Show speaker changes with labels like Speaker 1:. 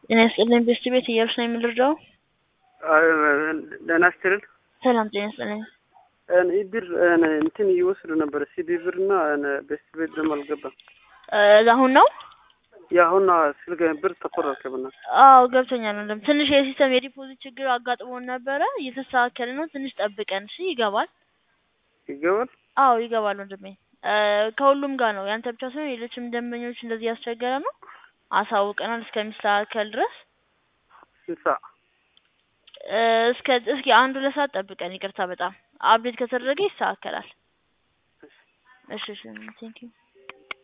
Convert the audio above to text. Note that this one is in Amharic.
Speaker 1: ጤና ይስጥልኝ ቤስት ቤት እያልሽ ነው የምንረዳው?
Speaker 2: ደህና ስትል
Speaker 1: ሰላም ጤና ይስጥልኝ።
Speaker 2: ብር እንትን እየወሰዱ ነበር ሲቢ ብር እና ቤስት ቤት ደግሞ አልገባም።
Speaker 1: አሁን ነው
Speaker 2: የአሁን ስልክ ብር ተቆረጠብና
Speaker 1: አዎ ገብቶኛል። ወንድም ትንሽ የሲስተም የዲፖዚት ችግር አጋጥሞን ነበረ እየተስተካከለ ነው። ትንሽ ጠብቀን እሺ። ይገባል።
Speaker 2: ይገባል።
Speaker 1: አዎ ይገባል ወንድሜ። ከሁሉም ጋር ነው ያንተ ብቻ ሳይሆን ሌሎችም ደንበኞች እንደዚህ ያስቸገረ ነው። አሳውቀናል እስከሚስተካከል ድረስ
Speaker 2: ስንት ሰዓት?
Speaker 1: እስከ እስኪ አንድ ሁለት ሰዓት ጠብቀን። ይቅርታ በጣም አፕዴት ከተደረገ ይስተካከላል። እሺ እሺ ቴንኪው